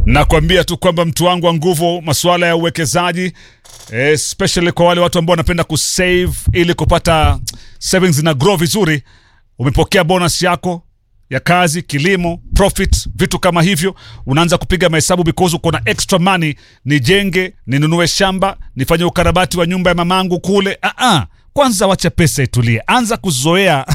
nakwambia tu kwamba mtu wangu wa nguvu, masuala ya uwekezaji especially kwa wale watu ambao wanapenda kusave ili kupata savings na grow vizuri. Umepokea bonus yako ya kazi, kilimo, profit, vitu kama hivyo, unaanza kupiga mahesabu because uko na extra money. Nijenge, ninunue shamba, nifanye ukarabati wa nyumba ya mamangu kule. Ah ah, kwanza wacha pesa itulie, anza kuzoea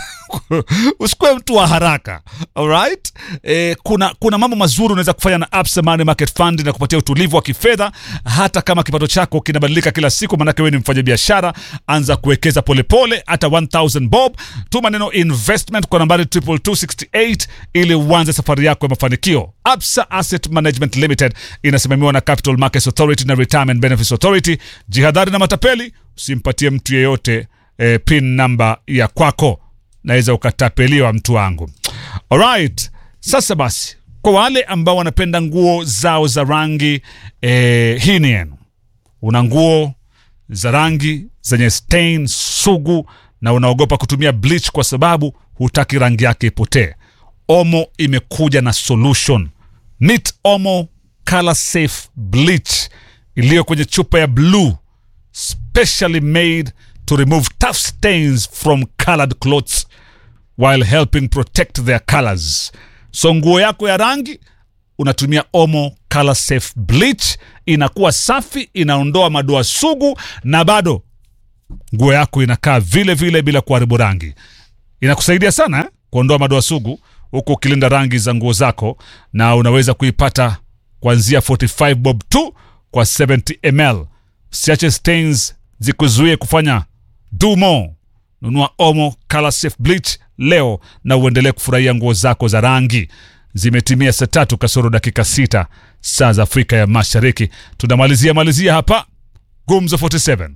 usikuwe mtu wa haraka alright. E, kuna, kuna mambo mazuri unaweza kufanya na Absa Money Market Fund na kupatia utulivu wa kifedha hata kama kipato chako kinabadilika kila siku, maanake wewe ni mfanyabiashara. Anza kuwekeza polepole, hata 1000 bob. Tuma neno investment kwa nambari 22268 ili uanze safari yako ya mafanikio. Absa Asset Management Limited inasimamiwa na Capital Markets Authority na Retirement Benefits Authority. Jihadhari na matapeli, usimpatie mtu yeyote e, pin namba ya kwako naweza ukatapeliwa mtu wangu. Alright, sasa basi, kwa wale ambao wanapenda nguo zao za rangi eh, hii ni yenu. Una nguo za rangi zenye stain sugu na unaogopa kutumia bleach kwa sababu hutaki rangi yake ipotee. Omo imekuja na solution. Meet Omo Color Safe Bleach iliyo kwenye chupa ya blue specially made to remove tough stains from colored clothes while helping protect their colors. So nguo yako ya rangi unatumia Omo Color Safe Bleach, inakuwa safi, inaondoa madoa sugu na bado nguo yako inakaa vile vile bila kuharibu rangi. Inakusaidia sana eh? kuondoa madoa sugu huku ukilinda rangi za nguo zako, na unaweza kuipata kuanzia 45 bob tu kwa 70 ml. Siache stains zikuzuie kufanya do more. Nunua Omo Color Safe Bleach leo na uendelee kufurahia nguo zako za rangi. Zimetimia saa tatu kasoro dakika sita saa za Afrika ya Mashariki. Tunamalizia malizia hapa Gumzo 47.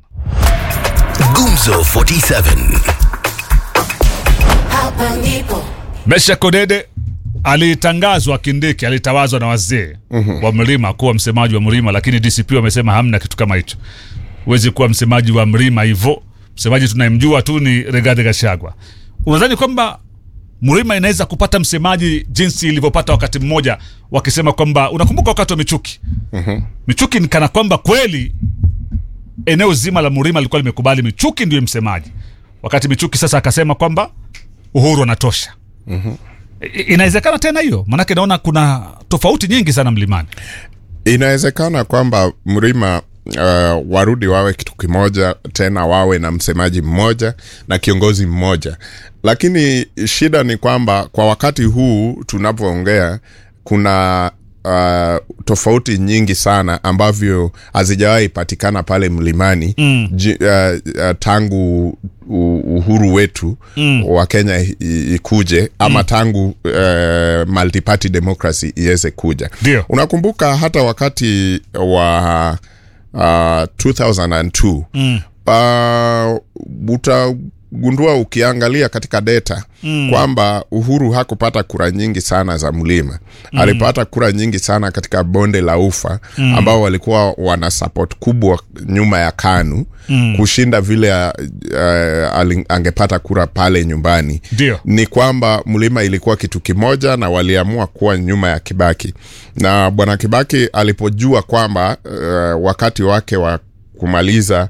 Gumzo 47. Hapa ndipo Mesha Kodede alitangazwa Kindiki, alitawazwa na wazee wa mlima kuwa msemaji wa mlima, lakini DCP wamesema hamna kitu kama hicho. Huwezi kuwa msemaji wa mlima hivyo. Msemaji tunayemjua tu ni Rigathi Gachagua. Unadhani kwamba mlima inaweza kupata msemaji jinsi ilivyopata wakati mmoja, wakisema kwamba, unakumbuka wakati wa Michuki? Michuki ni kana kwamba kweli eneo zima la mlima lilikuwa limekubali Michuki ndiye msemaji, wakati Michuki sasa akasema kwamba Uhuru anatosha. I- Inawezekana tena hiyo? Maanake naona kuna tofauti nyingi sana mlimani. Inawezekana kwamba mlima uh, warudi wawe kitu kimoja tena, wawe na msemaji mmoja na kiongozi mmoja, lakini shida ni kwamba kwa wakati huu tunapoongea kuna uh, tofauti nyingi sana ambavyo hazijawahi patikana pale mlimani mm. Ji, uh, uh, tangu u- uhuru wetu mm. wa Kenya i- ikuje ama mm. tangu uh, multiparty democracy iweze kuja. Ndio. Unakumbuka hata wakati wa uh, 2002 mm. uh, utagundua ukiangalia katika data mm. kwamba Uhuru hakupata kura nyingi sana za mlima mm. alipata kura nyingi sana katika bonde la ufa mm. ambao walikuwa wana support kubwa nyuma ya KANU mm. kushinda vile uh, uh, angepata kura pale nyumbani Ndio. ni kwamba mlima ilikuwa kitu kimoja na waliamua kuwa nyuma ya Kibaki, na bwana Kibaki alipojua kwamba uh, wakati wake wa kumaliza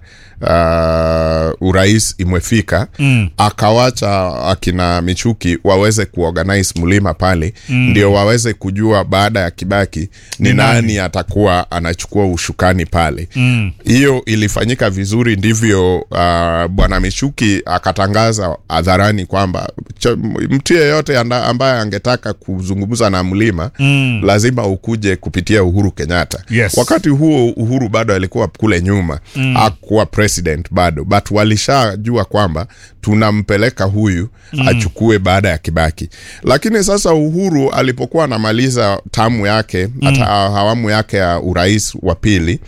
uh, urais imefika mm. akawacha akina Michuki waweze kuorganize mlima pale mm. ndio waweze kujua baada ya Kibaki ni, Ni nani, nani? atakuwa anachukua ushukani pale hiyo ilifanyika vizuri, ndivyo uh, bwana Michuki akatangaza hadharani kwamba cha- mtu yeyote anda- ambaye angetaka kuzungumza na mlima mm. lazima ukuje kupitia Uhuru Kenyatta. Yes. Wakati huo Uhuru bado alikuwa kule nyuma mm. hakuwa president bado, but walishajua kwamba tunampeleka huyu mm. achukue baada ya Kibaki. Lakini sasa Uhuru alipokuwa anamaliza tamu yake hata awamu yake ya urais wa pili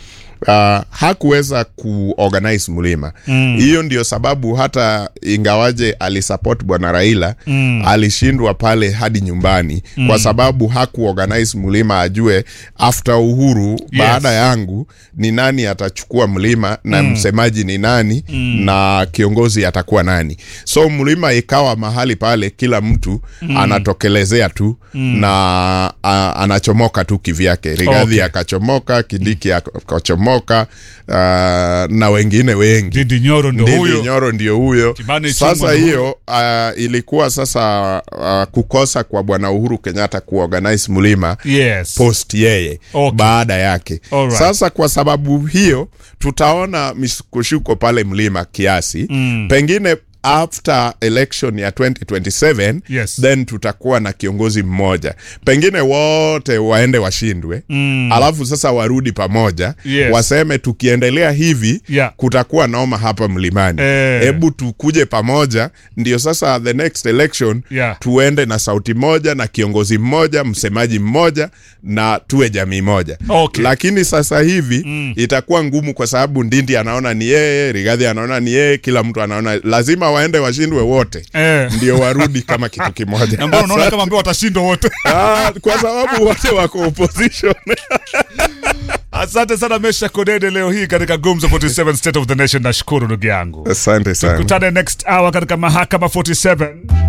uh, hakuweza kuorganize mlima hiyo ndio sababu hata ingawaje alisupport bwana raila mm. alishindwa pale hadi nyumbani mm. kwa sababu hakuorganize mlima ajue after uhuru yes. baada yangu ni nani atachukua mlima na mm. msemaji ni nani mm. na kiongozi atakuwa nani so mlima ikawa mahali pale kila mtu mm. anatokelezea tu mm. na a, anachomoka tu kivyake rigadhi Okay. akachomoka kindiki akachomoka uh, na wengine wengi Ndindi Nyoro ndo Ndindi huyo. Nyoro ndio huyo. Kimani Ichung'wa Sasa ndo hiyo uh, ilikuwa sasa uh, kukosa kwa bwana Uhuru Kenyatta kuorganize mlima Yes. post yeye Okay. baada yake. Alright. Sasa kwa sababu hiyo tutaona misukosuko pale mlima kiasi mm. pengine after election ya 2027 Yes. then tutakuwa na kiongozi mmoja pengine wote waende washindwe mm. alafu sasa warudi pamoja Yes. waseme tukiendelea hivi Yeah. kutakuwa noma hapa mlimani Eh. hebu tukuje pamoja ndio sasa the next election Yeah. tuende na sauti moja na kiongozi mmoja msemaji mmoja na tuwe jamii moja Okay. lakini sasa hivi mm. itakuwa ngumu kwa sababu ndindi anaona ni yeye rigadhi anaona ni yeye kila mtu anaona lazima waende washindwe wote Eh. ndio warudi kama kitu kimoja Na mbona unaona kama ambao watashindwa wote Ah, kwa sababu wote wako opposition asante sana mesha kodede leo hii katika gumzo 47 state of the nation nashukuru ndugu yangu asante sana kutane next hour katika mahakama 47